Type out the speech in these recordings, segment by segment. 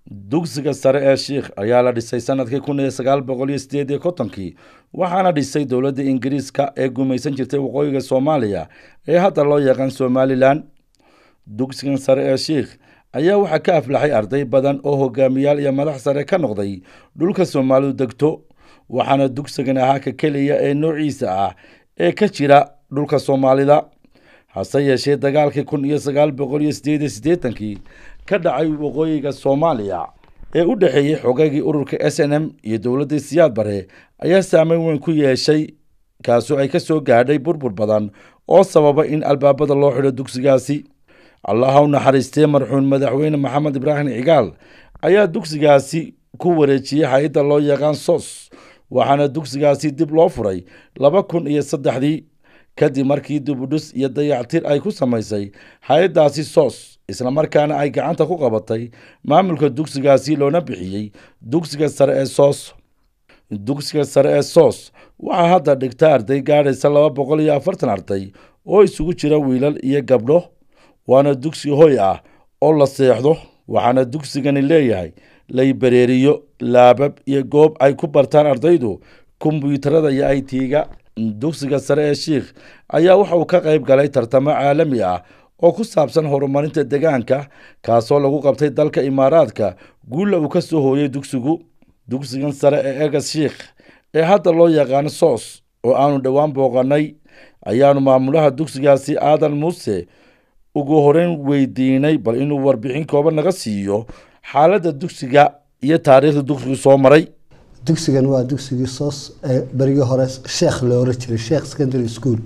dugsiga sare ee shiikh ayaa la dhisay sanadkii kun iyo sagaal boqol iyo sideed iyo kontonkii waxaana dhisay dowladda ingiriiska ee gumaysan jirtay waqooyiga soomaaliya ee hadda loo yaqaan somalilan dugsigan sare ee shiikh ayaa waxaa ka aflaxay arday badan oo hogaamiyaal iyo madax sare ka noqday dhulka soomaalidu degto waxaana dugsigan ahaa ka keliya ee noociisa ah ee ka jira dhulka soomaalida hase yeeshee dagaalkii kun iyo sagaal boqol iyo sideed iyo siddeetankii ka dhacay waqooyiga soomaaliya ee u dhexeeyey xogaygii ururka s n m iyo dowladdii siyaad bare ayaa saameyn weyn ku yeeshay kaasoo ay ka soo gaadhay burbur badan oo sababa in albaabada loo xidho dugsigaasi allaha u naxariistee marxuun madaxweyne maxamed ibraahim cigaal ayaa dugsigaasi ku wareejiyey hay-adda loo yaqaan sos waxaana dugsigaasi dib loo furay laba kun iyo saddexdii kadib markii dibudhus iyo dayactir ay ku samaysay hay-addaasi sos islamarkaana ay gacanta ku qabatay maamulka dugsigaasi loona bixiyey dugsiga sare ee sos dugsiga sare ee sos waxaa hadda dhigta arday gaadhaysa laba boqol iyo afartan arday oo isugu jira wiilal iyo gabdho waana dugsi hoy ah oo la seexdo waxaana dugsigani leeyahay laybareeriyo laabab iyo goob ay ku bartaan ardaydu kombyuutarada iyo i t-ga dugsiga sare ee shiikh ayaa waxa uu ka qayb galay tartamo caalami ah oo ku saabsan horumarinta deegaanka kaasoo lagu qabtay dalka imaaraadka guulla uu ka soo hooyey dugsigu dugsigan sare ee egas shiikh ee hadda loo yaqaano sos oo aanu dhowaan booqanay ayaanu maamulaha dugsigaasi aadan muuse ugu horeyn weydiinay bal inuu warbixin kooban naga siiyo xaaladda dugsiga iyo taariikhda dugsigu soo maray dugsigan waa dugsigii soos ee berigii hore sheekh la oran jiray sheekh secondary school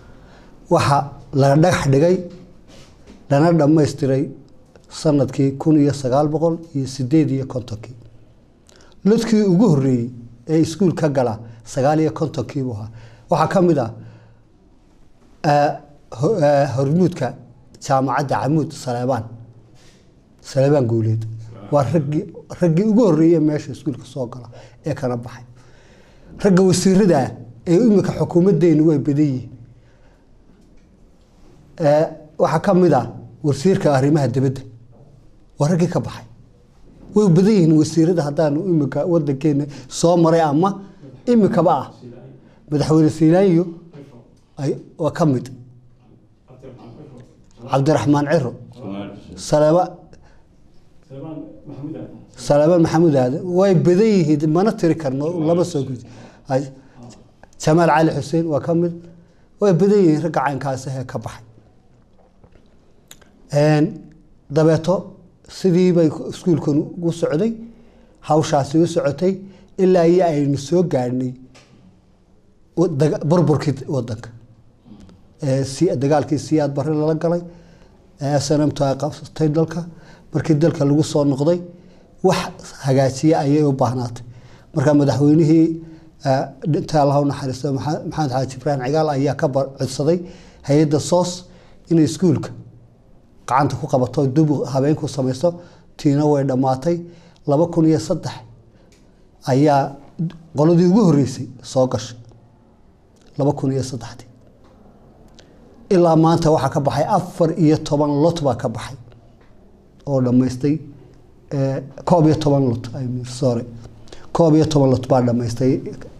waxaa la dhagax dhigay lana dhammaystiray sanadkii kun iyo sagaal boqol iyo sideed iyo kontonkii lodkii ugu horreeyey ee iskuul ka gala sagaal iyo kontonkii buu ahaa waxaa ka mid ah hormuudka jaamacadda camuud saleebaan saleebaan guuleed waa raggii raggii ugu horreeyey meesha iskuulka soo gala ee kana baxay ragga wasiirada ee imika xukuumaddeenu way badan yihiin waxaa ka mid ah wasiirka arrimaha dibadda waa raggii ka baxay way badan yihiin wasiirada haddaanu imika wadankeena soo maray ama imikaba ah madaxweyne siilaanyo waa ka mid cabdiraxmaan ciro saleba salebaan maxamuud aadan way badan yihiin mana tiri karno lama soo gudi jamaal cali xuseen waa ka mid way badan yihiin ragga caynkaasahee ka baxay dabeeto sidii bay iskuulkan u socday hawshaasi u socotay ilaa iyo aynu soo gaadhnay burburkii wadanka dagaalkii siyaad bari lala galay sanamtu ay qabsatay dalka markii dalka lagu soo noqday wax hagaajiye ayay u baahnaatay marka madaxweynihii dhinta allah u naxariisto maxamed xaaji ibraahim cigaal ayaa ka codsaday hay-adda soos inay iskuulka gacanta ku qabato dub habeenku samaysto tiina way dhammaatay laba kun iyo saddex ayaa qoladii ugu horreysay soo gashay laba kun iyo saddexdii ilaa maanta waxaa ka baxay afar iyo toban lot baa ka baxay oo dhammaystay koob iyo toban lot sorry koob iyo toban lot baa dhammaystay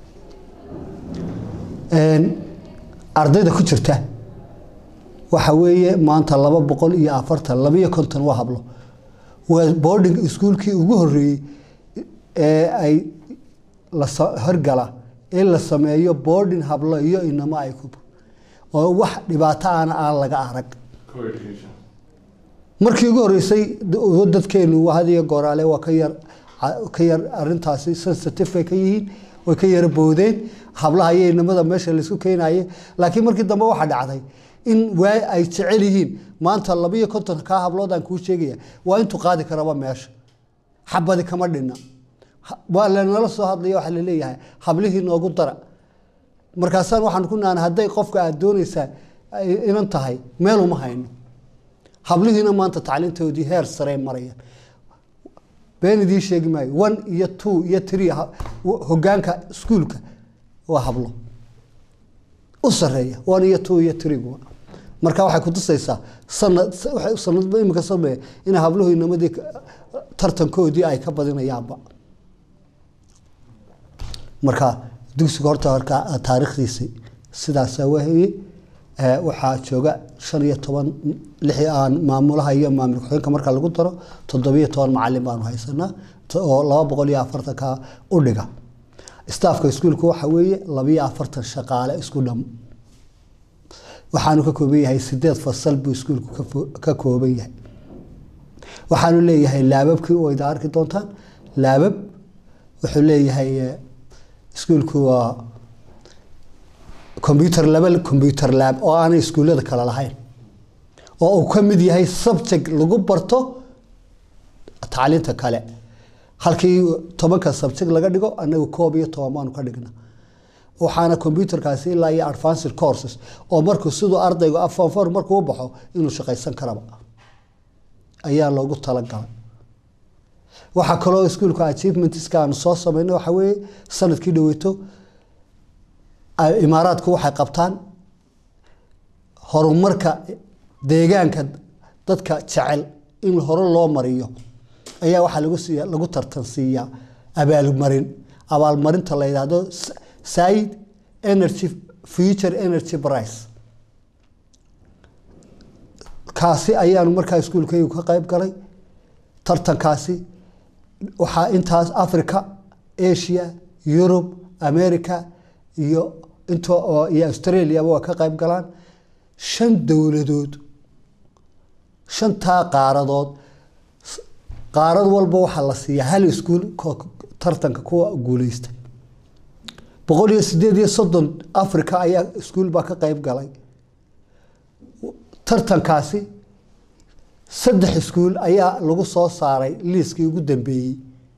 ardayda ku jirta waxa weeye maanta laba boqol iyo afartan labaiyo konton waa hablo waa boarding iskuolkii ugu horreeyey ee ay lahorgala in la sameeyo boarding hablo iyo inamo ay ku oo wax dhibaato aana aan laga arag markii ugu horreysay dadkeenu hadiyo gooraale waa ka yar ka yar arintaasi sensitive bay ka yihiin way ka yara boodeen hablaha iyo inamada meesha laisku keenaye laakiin markii dambe waxaa dhacday in waa ay jecel yihiin maanta labaiyo konton kaa habloodaan kuu sheegaya waa intuu qaadi karaba meesha xabadi kama dhina waa lanala soo hadlaya waxaa laleeyahay hablihii noogu dara markaasaan waxaan ku naana hadday qofka aada doonaysaa inan tahay meel uma hayno hablihiina maanta tacliintoodii heer sarey marayaan been idiin sheegi maayo one iyo two iyo three hogaanka iskuulka waa hablo u sareeya one iyo two iyo three marka waxay kutusaysaa sanad sanadba imika sameeya inay habluhu inamadii tartankoodii ay ka badinayaanba marka dugsiga horta horka taariikhdiisi sidaasa waheye waxaa jooga shan iyo toban lix aan maamulaha iyo maamul ku-xigeenka marka lagu daro toddobiyo toban macalin baanu haysanaa oo laba boqol iyo afartanka u dhiga staafka iskuulka waxa weeye labiyo afartan shaqaale isku dham waxaanu ka kooban yahay sideed fasal buu iskuulku ka kooban yahay waxaanu leeyahay laababkii wayda arki doontaan laabab wuxuu leeyahay iskuulku waa combyuter laba combyuter lab oo aanay iskuullada kale lahayn oo uu ka mid yahay subject lagu barto tacliinta kale halkii tobanka subject laga dhigo anagu koob iyo toban baanu ka dhigna waxaana combyuterkaasi ilaa iyo advanced courses oo markuu siduu ardaygu afonfor markuu u baxo inuu shaqaysan karaba ayaa loogu talagalay waxaa kaloo iskuulka achievementska aanu soo sameynay waxaa weeye sanadkii dhaweyto imaaraadku waxay qabtaan horumarka deegaanka dadka jecel in hore loo mariyo ayaa waxaa lagu siiya lagu tartansiiyaa abaalmarin abaalmarinta la yidhaahdo side energy future energy price kaasi ayaanu markaa iskuulkaygu ka qayb galay tartankaasi waxaa intaas africa asia yurub america iyo int iyo australiaba waa ka qayb galaan shan dowladood shantaa qaaradood qaarad walba waxaa la siiyaa hal iskuul tartanka kuwa guuleysta boqol iyo sideed iyo soddon africa ayaa iskuul baa ka qayb galay tartankaasi saddex iskuul ayaa lagu soo saaray liiskii ugu dambeeyey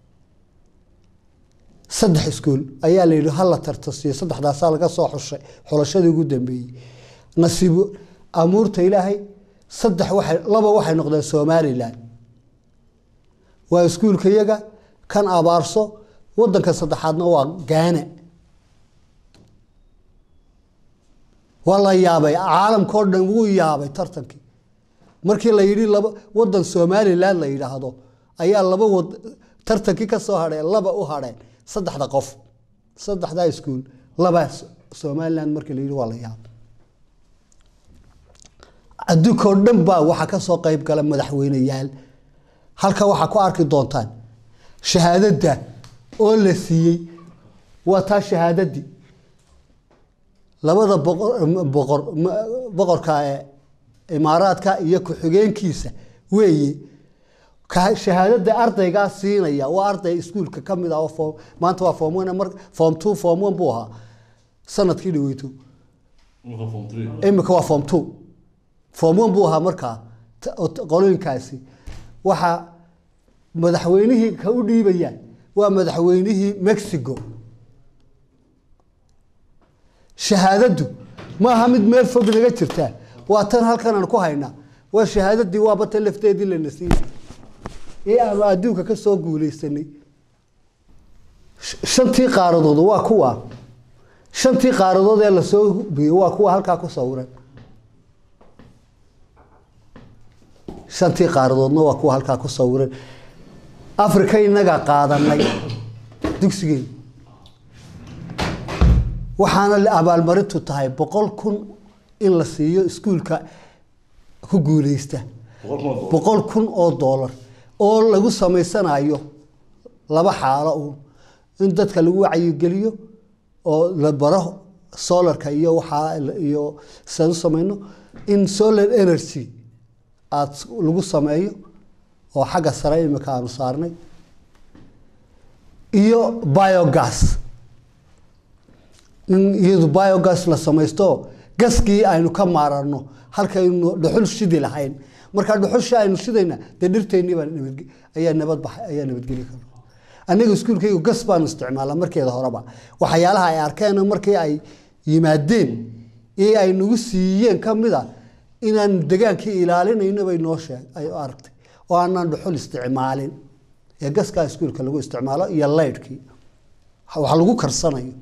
saddex iskuul ayaa la yidhi hala tartasiyo saddexdaasaa laga soo xushay xulashadii ugu dambeeyey nasiibo amuurta ilaahay saddex waxay laba waxay noqdeen somalilan waa iskuulka yaga kan abaarso wadanka saddexaadna waa gaana waa la yaabay caalamkao dhan wuu yaabay tartankii markii la yidhi laba wadan somalilan la yidhaahdo ayaa laba wad tartankii ka soo hadheen laba u hadheen saddexda qof saddexdaa iskuul labaa somalilan markii la yidhi waa la yaabay adduunkao dhan baa waxaa ka soo qayb gala madaxweyneyaal halka waxaa ku arki doontaan shahaadada oo la siiyey waa taa shahaadadii labada boqor boqor boqorka imaaraadka iyo ku-xigeenkiisa weeye shahaadada ardaygaa siinaya waa arday iskuulka ka mid ah oo maanta waa form one mar form two form one buu ahaa sanadkii dhaweyto imika waa form two form one buu ahaa markaa qolooyinkaasi waxaa madaxweynihii ka u dhiibayaan waa madaxweynihii mexico shahaadadu maaha mid meel fog naga jirtaa waa tan halkan aan ku haynaa waa shahaadadii waaba tan lafteedii lana siiyey ee aanu adduunka ka soo guuleysanay shantii qaaradood waa kuwa shantii qaaradood ee lasoo biyey waa kuwa halkaa ku sawiran shantii qaaradoodna waa kuwa halkaa ku sawiran africa inagaa qaadanay dugsigeen waxaana abaalmarintu tahay boqol kun in la siiyo iskuulka ku guuleysta boqol kun oo doolar oo lagu samaysanayo laba xaalo uun in dadka lagu wacyigeliyo oo la baro solarka iyo waxaa iyo siaan u samayno in solar energy aada lagu sameeyo oo xagga sare imika aanu saarnay iyo biogas in iyadu biogas la samaysto gaskii aynu ka maarano halkaynu dhuxul shidi lahayn markaa dhuxushii aynu shidayna dee dhirteennii baa nabad ayaa nabadbaxay ayaa nabadgeli kara aniga iskuulkaygu gas baanu isticmaalaa markeeda horeba waxyaalaha ay arkeen markii ay yimaadeen ee ay nagu siiyeen ka mid a inaan degaankii ilaalinayno bay noo sheeg ay aragtay oo aanaan dhuxul isticmaalin ee gaskaa iskuulka lagu isticmaalo iyo laydhkii wax lagu karsanayo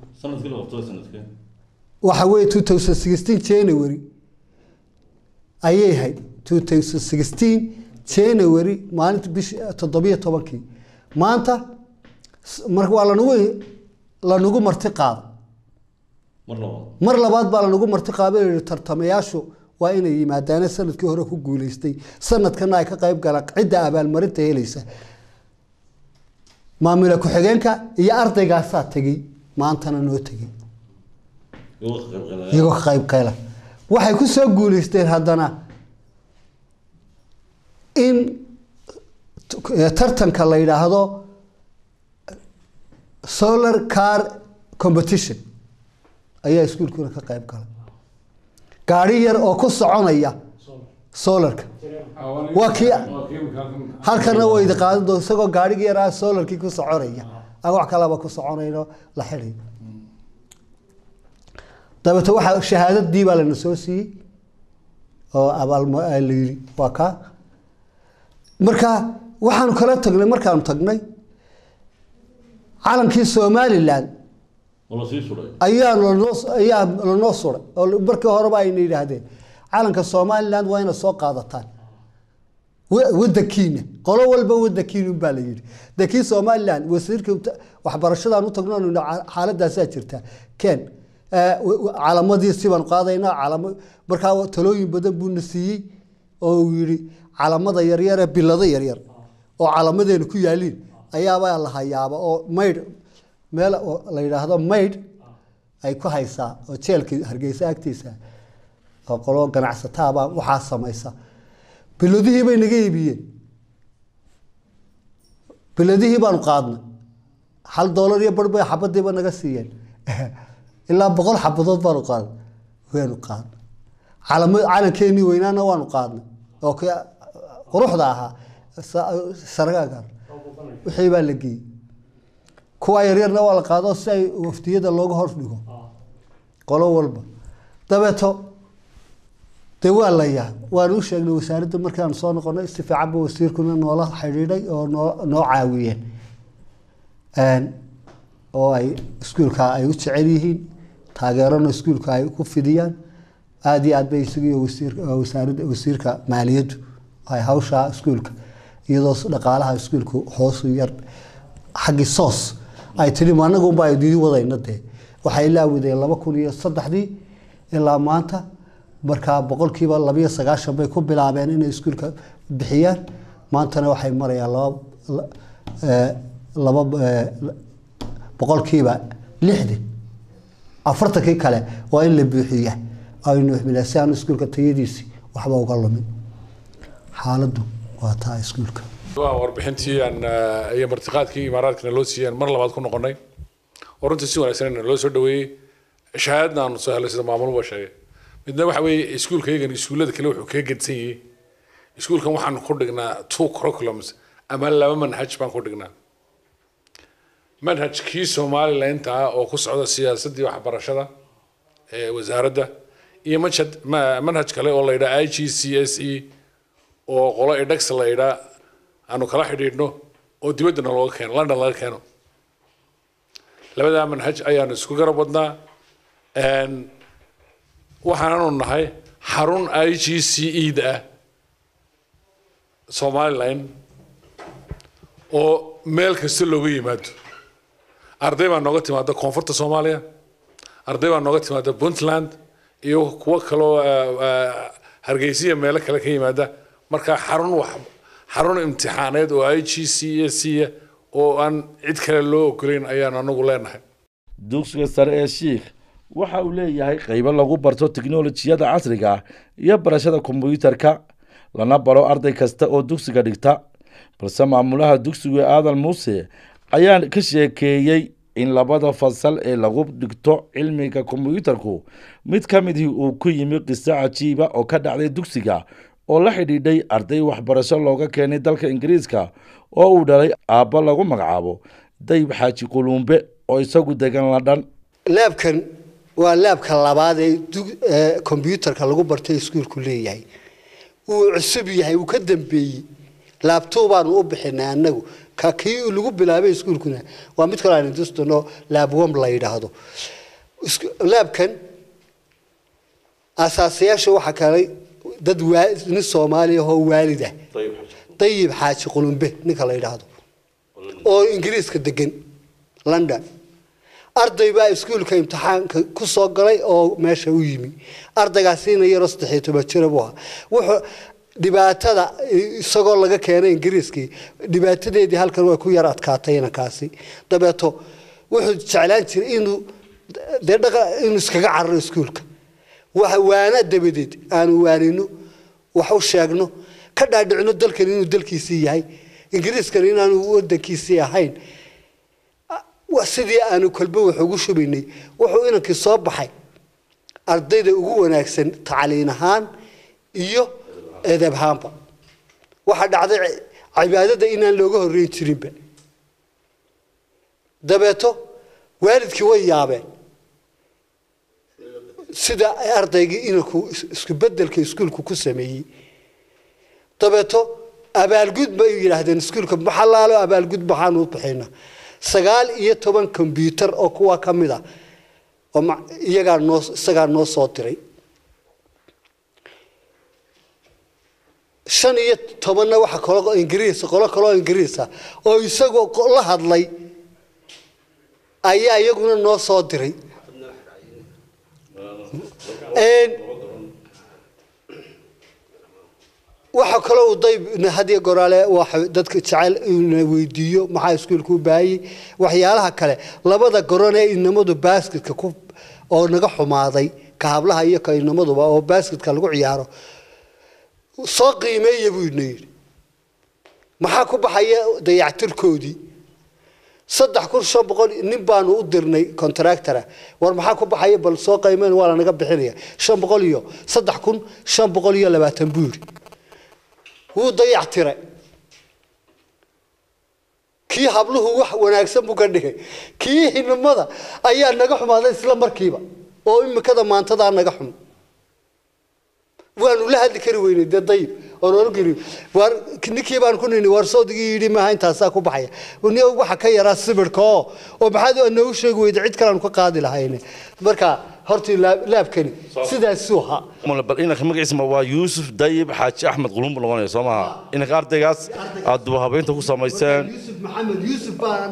waxa weeye two thousand sixteen january ayay ahayd two thousand sixteen january maalinta bish toddobiyo tobankii maanta s- mar waa lanagu lanagu marti qaado mar labaad mar labaad baa lanagu marti qaado yihi tartamayaashu waa inay yimaadaane sanadkii hore ku guuleystay sanadkana ay ka qayb galaan cidda abaalmarinta helaysa maamula ku-xigeenka iyo ardaygaasaa tegey maantana noo tegey iyagoo ka qayb galaya iyagoo ka qayb qayla waxay ku soo guuleysteen haddana in t- eh, tartanka la yidhaahdo solar car competition ayaa iskuulkuna ka qayb galay gaari yar oo ku soconaya solarka waa kii halkana way idi qaadan doon isagoo gaarigii yaraa solarkii ku soconaya aan wax kalaba ku soconayno la xidhay dabeete waxaa shahaadadii baa lana soo siiyey oo abaalma la yidhi waa kaa marka waxaanu kala tagnay markaanu tagnay calankii somalilan oo la sii suray ayaa lanoo ayaa lanoo suray oo markii horeba ayna yidhaahdeen calanka somaliland waa inaad soo qaadataan wa- wadankiina qolo walba wadankiina baa la yidhi de kii somaliland wasiirka ta- waxbarashadaan u tagno anu nidhi, xaaladaasaa jirta ken eh, wa- wa- calamadii sibaan qaadaynaa calamo markaa talooyin badan buuna siiyey oo uu yidhi calamada yaryar ee bilado yaryar oo calamadeena ku yaaliin ayaabaa la hayaaba oo maydh meel oo la yidhaahdo maydh ay ku haysaa oo jeelka hargeysa agtiisa oo qolo ganacsataabaa waxaa samaysa biladihii bay naga iibiyeen biladihii baanu qaadnay hal doolar iyo bar bay xabadiiba naga siiyeen ilaa boqol xabadood baanu qaadnay waanu qaadnay calama calankeenii weynaana waanu qaadnay oo kii quruxda ahaa sa- sargaaga wixii baa la geeyey kuwa yaryarna waa la qaado si ay waftiyada looga hor dhigo qolo walba dabeeto dee waa la yaa waan u sheegnay wasaaradda markaan soo noqonay si fiican ba wasiirkuna noola xidhiidhay oo noo noo caawiyeen Een, oo ay iskuulka ay u jecel yihiin taageerona iskuulka ay ku fidiyaan aada iyo aad bay isagiyo wasiirka wasaaradda wasiirka maaliyaddu ay hawshaa iskuulka iyadoo dhaqaalaha iskuulku hoosu yar xaggii soos ay tidhi ma anagu unbaa idii wadayna dee waxay ilaawideen laba kun iyo saddexdii ilaa maanta markaa boqolkiiba labiyo sagaashan bay ku bilaabeen inay iskuulka bixiyaan maantana waxay marayaan laba la- eh, laba eh, boqolkiiba lixdan afartankii kale waa in la buuxiya aynu xmila si aan iskuulka tayadiisi waxba uga lumin xaaladdu waa taa iskuulka waa warbixintii aan eh, iyo martiqaadkii imaaraadkana loo siiyeen mar labaad ku noqonay oo runtii si wanaagsan loo soo dhaweeyey shahaadna aanu soo helay sida maamuluba sheegay midna waxa weeye iskuulkaygan iskuullada kale wuxuu kaga gedsan yahay iskuulkan waxaanu ku dhignaa two curriculums ama laba manhaj baan ku dhignaa manhajkii somalilanka ah oo ku socda siyaasaddii waxbarashada ee wasaaradda iyo manhaj ma- manhaj kale oo la yidhaha i g c s e oo qolo edhex la yidhaa aanu kala xidhiidhno oo dibaddana looga keeno london laga keeno labadaa manhaj ayaanu isku garab wadnaa Een, waxaananu nahay xarun i g c e da ah somaliland oo meel kasta looga yimaado arday baa nooga timaada koonfurta soomaaliya arday baa nooga timaada puntland iyo kuwo kaloo eh, eh, hargeysiya meelo kale ka yimaada marka xarun wax xarun imtixaaneed oo i g c s c oo aan cid kale loo ogolayn ayaan anagu leenahay dugsiga sare ee shiikh waxa uu leeyahay qaybo lagu barto tiknolojiyada casriga ah iyo barashada kombuyuutarka lana baro arday kasta oo dugsiga dhigta balse maamulaha dugsigu aadan muuse ayaa ka sheekeeyey in labada fasal ee lagu dhigto cilmiga kombuyuutarku mid ka midii uu ku yimi qiso cajiiba oo ka dhacday dugsiga oo la xidhiidhay arday waxbarasho looga keenay dalka ingiriiska oo uu dhalay aabbo lagu magacaabo dayib xaaji quluumbe oo isagu degan ladhan laabkan waa laabka labaad ee dug- ee kombyuutarka lagu bartay iskuulku leeyahay wuu cusub yahay wuu ka dambeeyey laabtoo baanu u bixinay annagu ka kii lagu bilaabay iskuulkuna waa mid kaloo aan industano laabwam la yidhaahdo Isku- laabkan asaasayaasha waxaa kalay dad waa- nin soomaaliya oo waalid ah طيب حاجة dayib xaaji qulumbe ninka la yidhaahdo oo ingiriiska degan london arday baa iskuulka imtixaanka ku soo galay oo meesha u yimi ardaygaasina yaroo saddexiyo toban jira buu ahaa wuxuu dhibaatada isagoo laga keenay ingiriiskii dhibaatadeedii halkan way ku yar adkaatay inankaasi dabeeto wuxuu jeclaan jiray inuu dee dhaqa inuu iskaga cararo iskuulka waxa waana dabadeed aanu waanino wax u sheegno ka dhaadhicino dalkan inuu dalkiisii yahay ingiriiskan inaanu wadankiisii ahayn wa- sidii aanu kolba wax ugu shubaynay wuxuu inankii soo baxay ardayda ugu wanaagsan tacliin ahaan iyo edeb ahaanba waxaa dhacday ci- cibaadada inaan looga horreyn jirinba dabeeto waalidkii way yaabeen sida ay ardaygii inanku is- isku bedelka iskuulku ku sameeyey dabeeto abaalgud bay yidhaahdeen iskuulka maxalaalo abaalgud maxaanu u bixina sagaal iyo toban kombyuutar oo kuwa ka mid a oo ma- iyagaa noo isagaa noo soo diray shan iyo tobanna waxa kalo ingiriis qolo kaloo ingiriisa oo isagoo ko- la hadlay ayaa iyaguna noo soo diray Een, waxa kaloo uu dayb hadiyo goraale waxa dadka jecel inuu weydiiyo maxaa iskuulka u baahayey waxyaalaha kale labada goron ee inamadu basketka ku oo naga xumaaday ka hablaha iyo ka inamaduba oo basketka lagu ciyaaro soo qiimeeya buu ina yidhi maxaa ku baxaya dayactirkoodii saddex kun shan boqol nin baanu u dirnay contractora war maxaa ku baxaya bal soo qiimeyn waa lanaga bixinaya shan boqol iyo saddex kun shan boqol iyo labaatan buu yidhi wuu dayactiray kii habluhu wax wanaagsan buu ka dhigay kii hinimada ayaa naga xumaaday isla markiiba oo imikada maantadaa naga xum waanu la hadli kari weynay dee dayib oon oran kari waar ninkii baan ku nini waar soodigii yidhi maaha intaasaa ku baxaya ni waxa ka yaraa sibirka oo oo maxaad noogu sheegi weyda cid kale aan ka qaadi lahayne marka hortii laab- laabkani sidaasuu ahaa Mala, bal inanka magaciisma waa yuusuf dayib xaaji axmed qulumbu noqonaya soo maaha inanka ardaygaas aad duba habeynta ku samayseen yuusuf maxamed yuusuf baa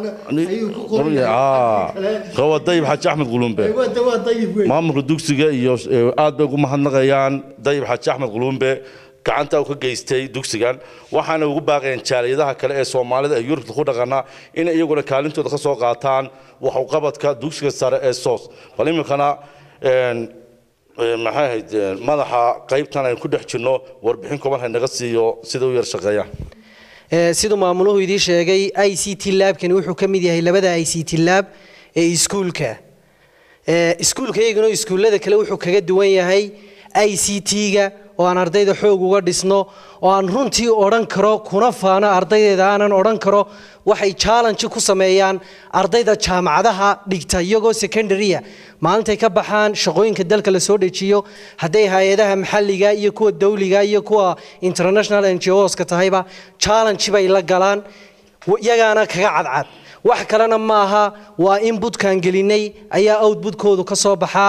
qawa dayib xaaji axmed qulumbe waa dayib wey maamulka dugsiga iyo eh, aad bay ugu mahadnaqayaan dayib xaaji axmed qulumbe gacanta uu ka geystay dugsigan waxaana ugu baaqayeen jaaliyadaha kale ee soomaalida ee yurubta ku dhaqana inay iyaguna kaalintooda ka soo qaataan wax u qabadka dugsiga sare ee soos bal iminkana een, eh, maxay ahayd eh, madaxa qaybtan aynu ku dhex jirno warbixin kooban haynaga siiyo sida u yar shaqeeyaan Ee, siduu maamuluhu idii sheegay i c t laabkani wuxuu ka mid yahay labada i c t laab ee iskuulka Ee, iskuulka iyaguna iskuullada kale wuxuu kaga duwan yahay i c t-ga oo aan ardayda xoog uga dhisno oo aan runtii odhan karo kuna faano ardaydeeda aanan odhan karo waxay challenge ku sameeyaan ardayda jaamacadaha dhigta iyagoo secondarya maalintay ka baxaan shaqooyinka dalka la soo dejiyo hadday hay-adaha maxalliga iyo kuwa dawliga iyo kuwa international ngos ka tahayba challenge bay la galaan w- iyagaana kaga cadcad wax kalena maaha waa inputkaan gelinay ayaa outputkoodu ka soo baxaa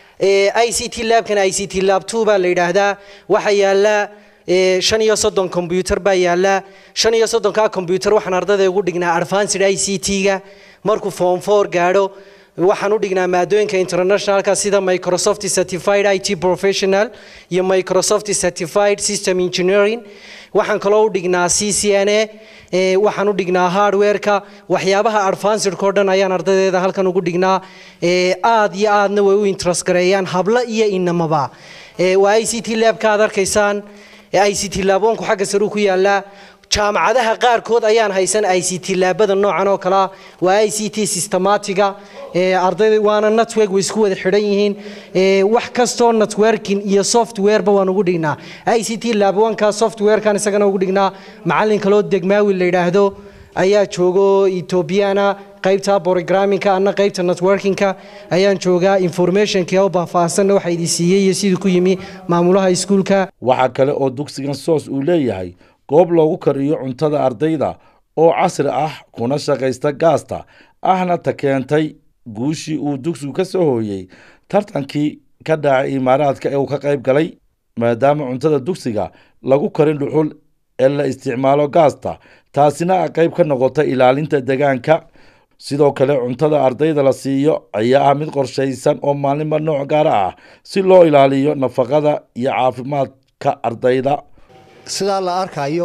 i c t labkan i c t lab two baa la yidhaahdaa waxaa yaala ee, shan iyo soddon combyuter baa yaala shan iyo soddonkaa combyuter waxaan ardayda ugu dhignaa advanced i c t-ga markuu form four gaadho waxaan u dhignaa maadooyinka internationalka sida microsoft certified it professional iyo microsoft certified system engineering waxaan kaloo u dhignaa c c n a ee, waxaan u dhignaa hardwareka waxyaabaha advancedka oo dhan ayaan ardaydeeda halkan ugu dhignaa ee, aad iyo aadna way u interest gareeyaan hablo iyo inamaba Ee, waa i c t labka aad arkaysaan i c t laaboonku xagga saruu ku yaalaa jaamacadaha qaarkood ayaan haysan i c t laabada noocan oo kale ah waa i c t systematiga ee, ardayda waana network way isku wada xidhan yihiin ee, wax kastoo networking iyo softwareba waan ugu dhignaa i c t laabanka softwarekan isagana ugu dhignaa macalin kaloo degmaawi la yidhaahdo ayaa joogo etoobiyana qaybta programmingka ana qaybta networkingka ayaan joogaa informationkii oo baahfaahsanna waxaa idin siiyey iyo sidii ku yimi maamulaha iskuulka waxaa kale oo dugsigan soos uu leeyahay goob loogu kariyo cuntada ardayda oo casri ah kuna shaqaysta gaasta ahna ta keentay guushii uu dugsigu ka soo hooyey tartankii ka dhacay imaaraadka ee uu ka qayb galay maadaama cuntada dugsiga lagu karin dhuxul ee la isticmaalo gaasta taasina a qayb ka noqota ilaalinta deegaanka sidoo kale cuntada ardayda la siiyo ayaa ah mid qorshaysan oo maalinba nooc gaara ah si loo ilaaliyo nafaqada iyo caafimaadka ardayda sidaa la arkayo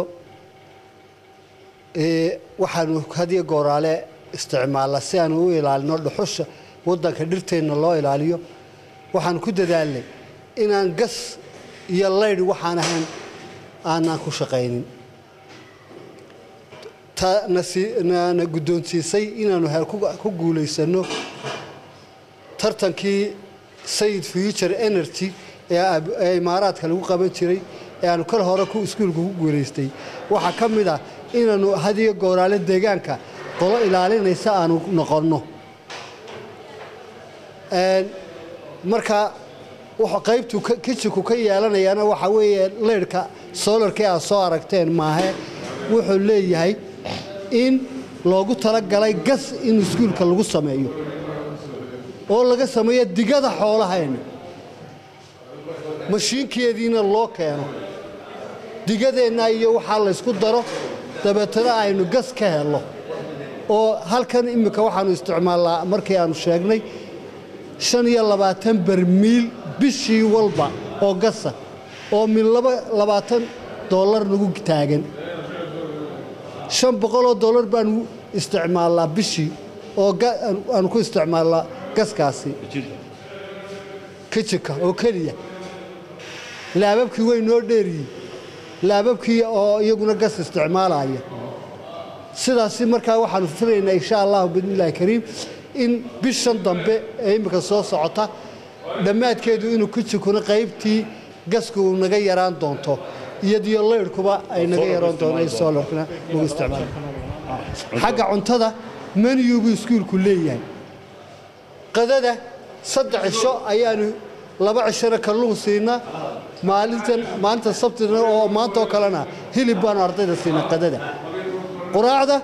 waxaanu hadiyo gooraale isticmaalnaa si aanu u ilaalino dhuxusha wadanka dhirteenna loo ilaaliyo waxaan ku dadaalnay inaan gas iyo laydh waxaan ahayn aanaan ku shaqaynin na guddoonsiisay inaanu ku guulaysano tartankii sayid future energy ee imaaraadka lagu qaban jiray ee aanu kal hore iskuulka ku guulaystay waxaa ka mid ah inaanu hadiyo gooraale deegaanka qolo ilaalinaysa aanu noqonno marka qaybtu kijinku ka yeelanayaana waxaa weeye leyrhka solarkii aad soo aragteen maahe wuxuu leeyahay in loogu talagalay gas in iskuulka lagu sameeyo oo laga sameeyo digada xoolahayna mashiinkeediina loo keeno digadeenna iyo waxaa laysku daro dabeetana aynu gas ka helno oo halkan iminka waxaanu isticmaalnaa markii aanu sheegnay shan iyo labaatan bermiil bishii walba oo gasa oo min laba labaatan dollar nagu taagan shan boqoloo dollar baanu isticmaalnaa bishii oo aanu ku isticmaalnaa gaskaasi kijinka oo keliya laababkii way noo dheeryihin laababkii oo iyaguna gas isticmaalaya sidaasi markaa waxaanu filaynaa insha allahu biidnillahi kariim in bishan dambe ee imminka soo socota dhammaadkeedu inuu kijinkuna qaybtii gasku uu naga yaraan doonto iyadiyo leyrhkuba ay naga yaraan doonto solarkna lagu isticmaalo xagga cuntada meniyugu iskuulku leeyahay qadada saddex cisho ayaanu laba cishona kalluun siinaa maalintan maalinta sabtina oo maanta oo kalena hilib baanu ardayda siinaa qadada quraacda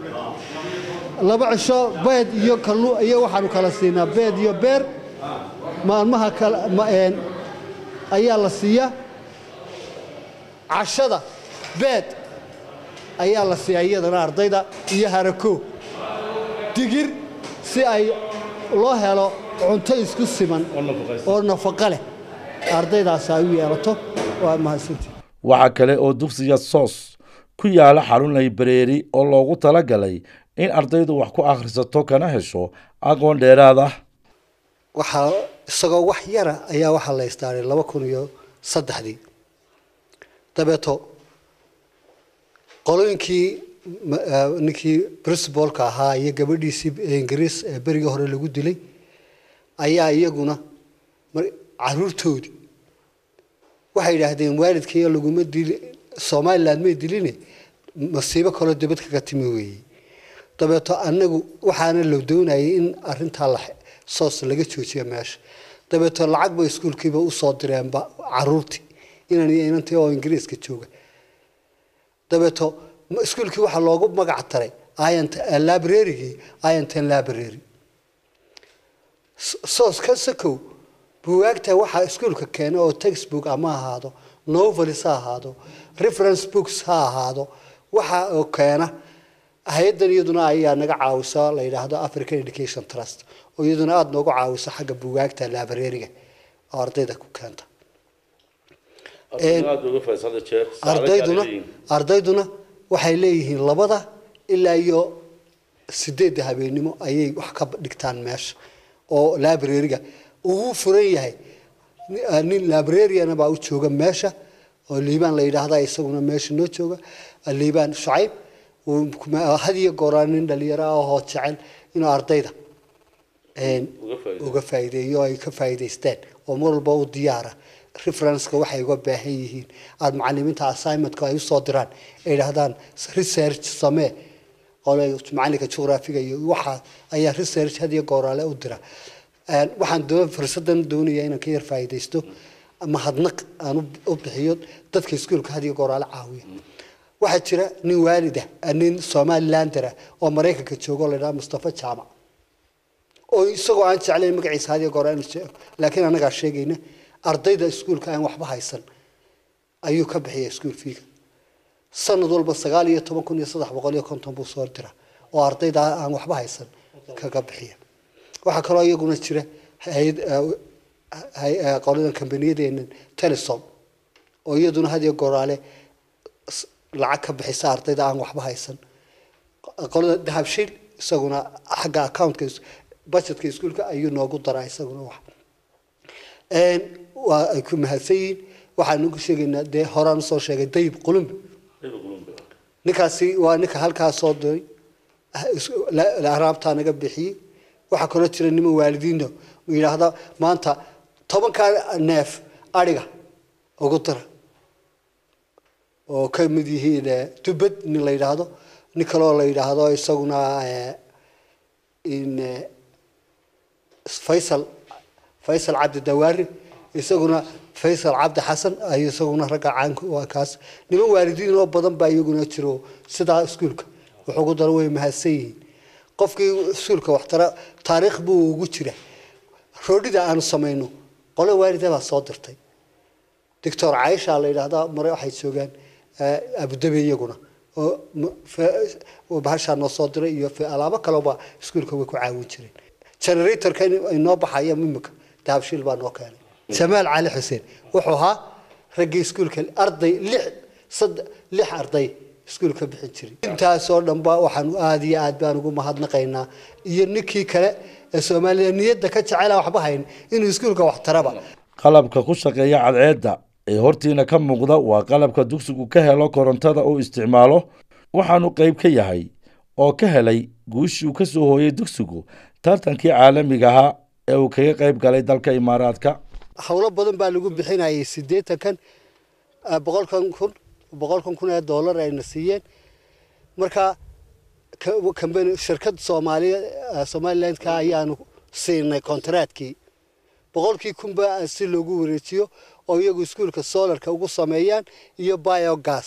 laba cisho beed iyo kalluun iyo waxaanu kala siinaa beed iyo beer maalmaha kale ayaa la siiyaa cashada beed ayaa la siiyaa iyadana ardayda iyo harako digir si ay loo helo cunto isku siman oo nafaqo leh ardaydaasi ay u yeelato waa mahadsantii waxaa kale oo dugsiga soos ku yaala xarun laybareeri oo loogu talagalay in ardaydu wax ku akhrisato kana hesho aqoon dheeraad ah waxaa isagoo wax yara ayaa waxaa la istaaray laba kun iyo saddexdii dabeeto qolooyinkii ninkii princibalka ahaa iyo gabadhiisii ingiriis ee berigii hore lagu dilay ayaa iyaguna caruurtoodii waxay yidhaahdeen waalidkaiyo laguma dili somaliland may diline masiibo kaloo dibad kaga timi weeye dabeeto anagu waxaana la doonayay in arintaa la soos laga joojiyo meesha dabeeto lacag bay iskuulkiiba usoo direenba caruurtii inan iyo inantii oo ingiriiska jooga dabeeto iskuulkii waxaa loogu magac taray librarygii intan library soos ka sakow buwaagta waxaa iskuulka keena oo textbook ama ahaado novelis ha ahaado reference books ha ahaado waxa oo keena hay-addan iyaduna ayaa naga caawisa la yidhaahdo african education trust oo iyaduna aada noogu caawisa xagga buwaagta librariga oo ardayda ku keenta ardayduna ardayduna waxay leeyihiin labada ilaa iyo sideedda habeennimo ayay wax ka dhigtaan meesha oo librariga ugu furan yahay nin librariana baa u jooga meesha oo liibaan la yidhaahda isaguna meesha noo jooga liibaan shucayb had iyo gooraan nin dhalinyaro ah oo jecel inuu ardayda uga faa'iideeyo ay ka faa'iidaysteen oo mar walba u diyaara referenceka waxay uga baahan yihiin aada macalimiinta assignmentka ay usoo diraan ay yidhaahdaan research samee macalinka juqraafiga iyo waxa ayaa research had iyo gooraale u dira waxaan doon fursadan doonaya inaan ka yar faa'iidaysto mahadnaq aan u bixiyo dadka iskuulka had iyo gooraale caawiya waxaa jira nin waalida nin somalilander ah oo maraykanka jooga oo la yidhaha mustafa jaamac oo isagoo aan jeclayn magaciisa had iyo goor aan sheego laakiin annagaa sheegayna ardayda iskuulka aan waxba haysan ayuu ka bixiya iskuul fiiga sanad walba sagaal iyo toban kun iyo saddex boqol iyo konton buu soo dira oo ardayda aan waxba haysan kaga bixiya waxaa kaloo iyaguna jira hay-ad hay- eh, qoladan kambaniyadeenna telesom oo iyaduna had iyo goraale s- lacag ka bixisa ardayda aan waxba haysan qolada dahabshiil isaguna xagga accountka is- budgetka iskuulka ayuu noogu daraa isaguna wax Een, waa ay ku mahadsan yihiin waxaan ugu sheegaynaa dee horaan usoo sheegay dayib qulumbi ninkaasi waa ninka halkaa soo diray ah, is- la- la- araabtaa naga bixiyey waxaa kaloo jira niman waalidiino yidhaahda maanta tobankaa neef adhiga ugu dira oo ka mid yihiin eh, dubad nin la yidhaahdo nin kaloo la yidhaahdo isaguna eh, in eh, faysal faysal cabdi dawaari isaguna faysal cabdi xasan ayuu isaguna ragga caanku waa kaas niman waalidiin oo badan baa iyaguna jiro sidaa iskuulka wuxuugu daro way mahadsan yihiin qofkii iskuulka waxtara taariikh buu ugu jira roodhida aanu samayno qole waalida baa soo dirtay doctor caisha la yidhaahdaa mare waxay joogaan eh, abudabi iyaguna oo m- fe- oo bahashaa noo soo diray iyo fe- alaabo kaleba iskuulka way ku caawin jireen generatorka in- inoo baxaya mimika dahabshiil baa noo keenay jamaal cali xuseen wuxuu ahaa raggii iskuulka arday lix sadde lix arday iskuulka bixin jiray intaasoo dhanba waxaan aada iyo aad baan ugu mahadnaqaynaa iyo ninkii kale ee soomaaliya niyadda ka jecela waxba hayn inuu iskuulka wax taraba qalabka ku shaqeeya cadceedda ee hortiina ka muuqda waa qalabka dugsigu ka helo korontada uu isticmaalo waxaanu qayb ka yahay oo ka helay guushii uu ka soo hooyey dugsigu tartankii caalamiga ahaa ee uu kaga qayb galay dalka imaaraadka howlo badan baa lagu bixinayay siddeetankan eh, boqolkan kun boqolkan kun ee dollar ayna siiyeen marka ka- kambani shirkad soomaaliya eh, somalilandka ayaanu siinay kontaraatkii boqolkii kunba si loogu wareejiyo oo iyagu iskuulka solarka ugu sameeyaan iyo biogas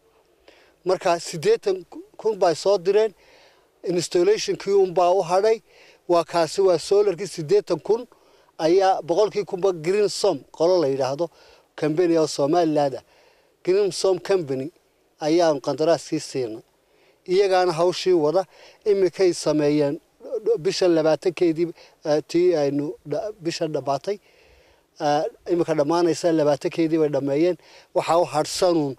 marka siddeetan kun bay soo direen installationkii unbaa u hadhay waa kaasi waa solarkii siddeetan kun ayaa boqolkii kunba green som qolo la yidhaahdo company oo somaliland ah green som company ayaan qandaraaskii siinay iyagaana hawshii wada imikay sameeyeen bisha labaatankeedii eh, tii aynu dha- bisha dhammaatay eh, imika dhammaanaysa labaatankeedii bay dhammeeyeen waxaa u hadhsanuun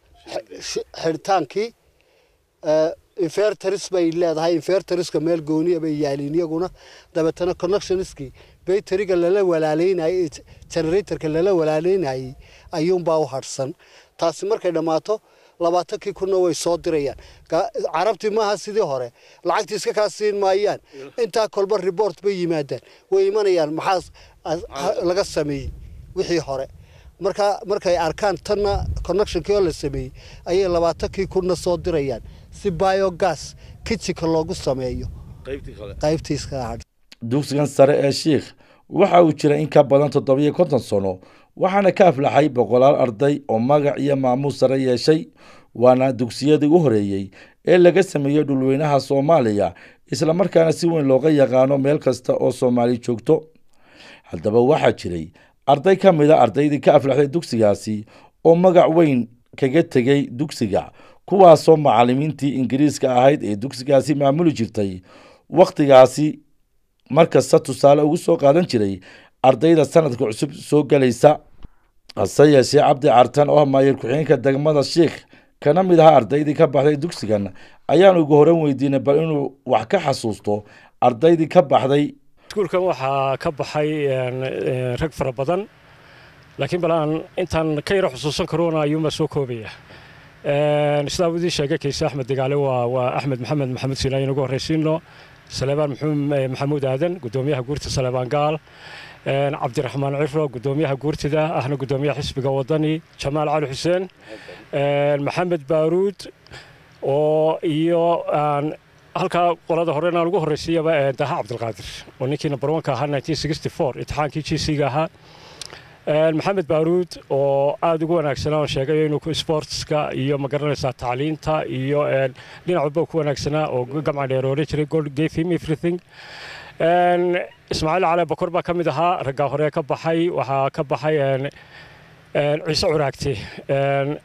xi- xidhitaankii eh, inverters bay leedahay inverterska meel gooniya bay yaaliin iyaguna dabeetana connectionskii bayteriga lala walaaleynayay generatorka lala walaaleynayay ayuunbaa u hadhsan taasi markay dhammaato labaatankii kunna way soo dirayaan Ga- carabtii maaha sidii hore lacagtii iska kaa siin maayaan intaa kolba report bay yimaadaan way imanayaan maxaa laga sameeyey wixii hore marka markay arkaan tanna connectionkii oo la sameeyey ayay labaatankii kunna soo dirayaan si biogas kitchenka loogu sameeyo qaybtiiska hadh dugsigan sare ee shiikh waxa uu jira in ka badan toddobiyo konton sano waxaana ka aflaxay boqolaal arday oo magac iyo maamuus sare yeeshay waana dugsiyadii u horeeyey ee laga sameeyey dhulweynaha soomaaliya islamarkaana si weyn looga yaqaano meel kasta oo soomaali joogto haddaba waxaa jiray arday ka mid a ardaydii ka aflaxday dugsigaasi oo magac weyn kaga tegey dugsiga kuwaasoo macallimiintii ingiriiska ahayd ee dugsigaasi maamuli jirtay wakhtigaasi markasta tusaale ugu soo qaadan jiray ardayda sanadka cusub soo gelaysa hase yeeshee cabdi cartan oo ah maayir ku-xigeenka degmada shiikh kana mid ahaa ardaydii ka baxday dugsigan ayaan ugu horan weydiinay bal inuu wax ka xasuusto ardaydii ka baxday iskuulkan waxaa ka baxay een, een, rag fara badan laakiin bal aan intaan ka yaro xusuusan karoona ayuunbaa soo koobaya Een, sidaa uu idiin sheegay kayse axmed degaale waa waa axmed maxamed maxamuud siilaayin inagu horraysiino saleebaan muxuum eh, maxamuud aadan gudoomiyaha guurta saleebaan gaal een, cabdiraxmaan cifro gudoomiyaha guurtida ahna gudoomiyaha xisbiga wadani jamaal cali xuseen een, maxamed baaruud oo iyo aan halkaa qolada hore inaan ugu horraysiiyaba ee daha cabdilqaadir oo ninkii number one ka ahaa 1964 imtixaankii g c ga ahaa Een, maxamed baaruud oo aada ugu wanaagsanaa oo sheegay inuu ku sportska iyo magaranaysaa tacliinta iyo een, dhinac walba ku wanaagsanaa oo gamca dheer oran jiray god gave him everything Een, ismaaciil cali bakor baa ka mid ahaa raggaa hore ka baxay waxaa ka baxay een, een, ciise curaagti Een,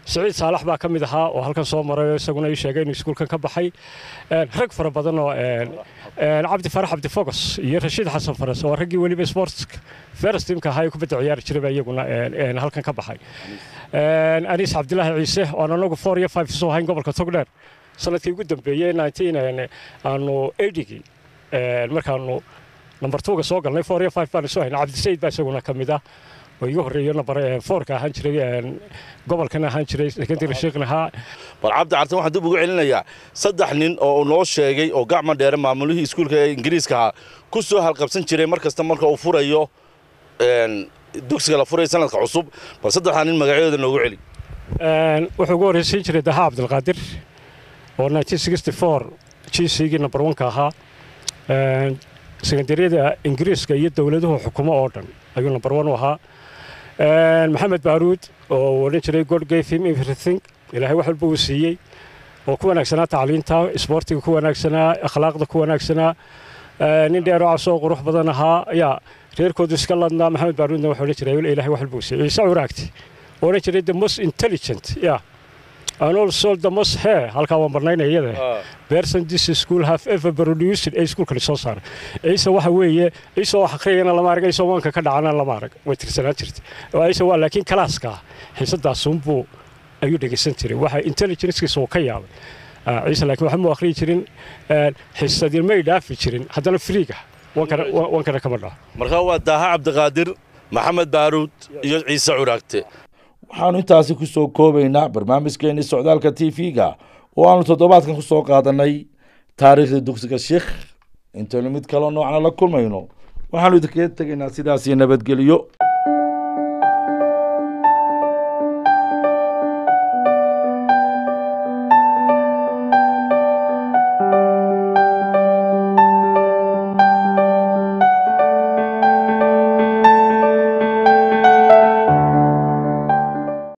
siciid saalax baa ka mid ahaa oo halkan soo maray oo isaguna ii sheegay inuu iskuulkan ka baxay rag fara badan oo cabdi farax cabdi fogos iyo rashiid xasan faras oo raggii weliba sportska first teamka ahaa ee kubadda ciyaari jiray baa iyaguna halkan ka baxay aniis cabdilaahi ciise oo aan anagu four iyo five soo hayn gobolka togdheer sanadkii ugu dambeeyey nineteen aanu eightigii markaanu number twoga soo galnay four iyo five baan soo haynay cabdisayid baa isaguna ka mid ah oo iga horreeyo number fourka ahaan jiray gobolkana ahaan jiray secondary sheekhna ahaa bal cabdi cartan waxaan dib ugu celinayaa saddex nin oo uu noo sheegay oo gacma dheere maamulihii iskuulka ee ingiriiska ahaa ku soo halqabsan jiray mar kasta marka uu furayo dugsiga la furayo sanadka cusub bal saddexdaa nin magacyadooda noogu celi wuxuu ugu horreysiin jiray daha cabdilqaadir oo 1964 gcgii number oneka ahaa sekondariyada ingiriiska iyo dowladuhu xukumo oo dhan ayuu number one u ahaa maxamed baaruud oo odhan jiray god gave him everything ilaahay wax walba uu siiyey oo ku wanaagsanaa tacliinta isboortiga ku wanaagsanaa akhlaaqda ku wanaagsanaa nin dheer oo casoo qurux badan ahaa ayaa reerkoodu iska ladnaa maxamed baaruudna wuxuu odhan jiray ilaahay wax walba uu siiyey ciise curaagti oo odhan jiray the most intelligent yeah and also the most hair halkaa waan barnaynaya iyada person this school have ever produced ee iskuulkani soo saaray ciise waxa weeye ciise wax akhriyana lama arag ciise waanka ka dhacana lama arag way tirsanaan jirtay ciise waa laakiin kalaaska xiisadaasunbuu ayuu dhegeysan jiray waxa intelligencekiisa uu ka yaabay ciise laakiin waxba mu akhriyi jirin xiisadii may dhaafi jirin haddana friiga wankana kama dhaco markaa waa daaha cabdiqaadir maxamed baaruud iyo ciise curaagte waxaannu intaasi ku soo koobaynaa barnaamijkeenii socdaalka t v-ga oo aanu toddobaadkan ku soo qaadannay taariikhda dugsiga sheikh intaynu mid kaloo noocna la kulmayno waxaannu idinkaga tegaynaa sidaas iyo nabadgelyo